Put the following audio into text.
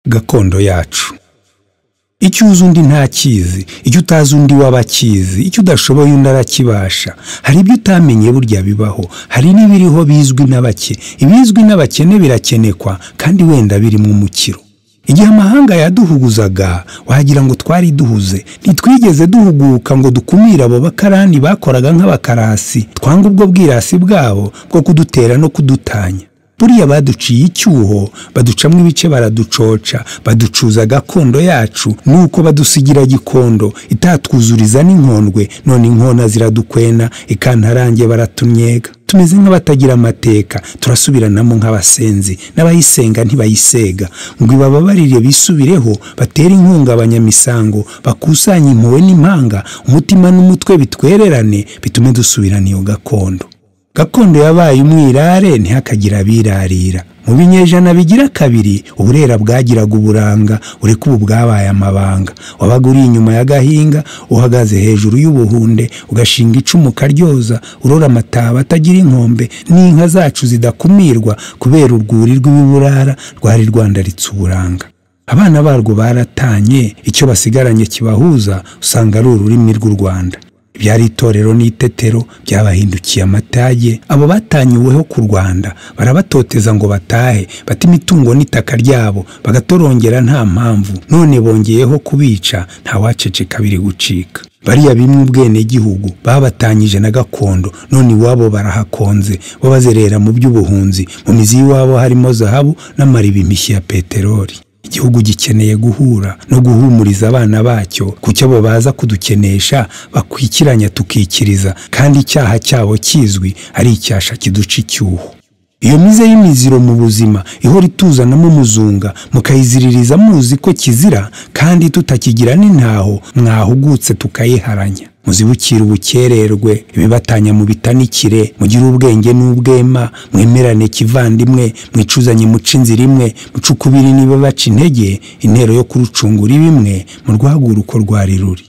gakondo yacu icyo uzi undi ntakizi icyo utazi undi waba akizi icyo udashoboye undi arakibasha hari ibyo utamenye burya bibaho hari n'ibiriho bizwi na bake ibizwi n'abakene birakenekwa kandi wenda birimo umukiro igihe amahanga yaduhuguzaga wagira ngo twari duhuze ntitwigeze duhuguka ngo dukumire abo bakarani bakoraga nk'abakarasi twanga ubwo bwirasi bwabo bwo kudutera no kudutanya buriya baduciye icyuho baducamo ibice baraducoca baducuza gakondo yacu nuko badusigira gikondo itatwuzuriza n'inkondwe none inkona ziradukwena ikantarange baratunnyega tumeze nk'abatagira amateka turasubiranamo nk'abasenzi n'abayisenga ntibayisega ngo ibababarire bisubireho batere inkunga abanyamisango bakusanye impuhwe n'impanga umutima n'umutwe bitwererane bitume dusubirana iyo gakondo gakondo yabaye umwirare ntihakagire abirarira mu binyejana bigira kabiri uburera bwagiraga uburanga ureka ubu bwabaye amabanga wabaga uri inyuma y'agahinga uhagaze hejuru y'ubuhunde ugashinga icumu ukaryoza urora amataba atagira inkombe n'inka zacu zidakumirwa kubera urwuri rw'ibiburara rwari rwandaritse uburanga abana barwo baratanye icyo basigaranye kibahuza usanga ari ururimi rw'u rwanda byari itorero n'itetero byabahindukiye amatage abo batanyiweho ku rwanda barabatoteza ngo batahe bata imitungo n'itaka ryabo bagatorongera nta mpamvu none bongeyeho kubica ntawaceceka biri gucika bariya bimwe ubwenegihugu babatanyije na gakondo none iwabo barahakonze bo bazerera mu by'ubuhunzi mu mizi y'iwabo harimo zahabu n'amariba imishyi ya peteroli igihugu gikeneye guhura no guhumuriza abana bacyo kucyo abo baza kudukenesha bakwikiranya tukikiriza kandi icyaha cyabo kizwi ari icyasha kiduca icyuho iyo mize y'imiziro mu buzima ihora ituzanamo umuzunga mukayiziririza muzi ko kizira kandi tutakigira n'intaho mwahugutse tukayiharanya muzibukira ubukererwe ibibatanya mu bitanikire mugire ubwenge n'ubwema mwemerane kivandimwe mwicuzanye muca inzira imwe muca ukubiri niba baca intege intero yo kurucungura ibimwe murwagura uko rwari ruri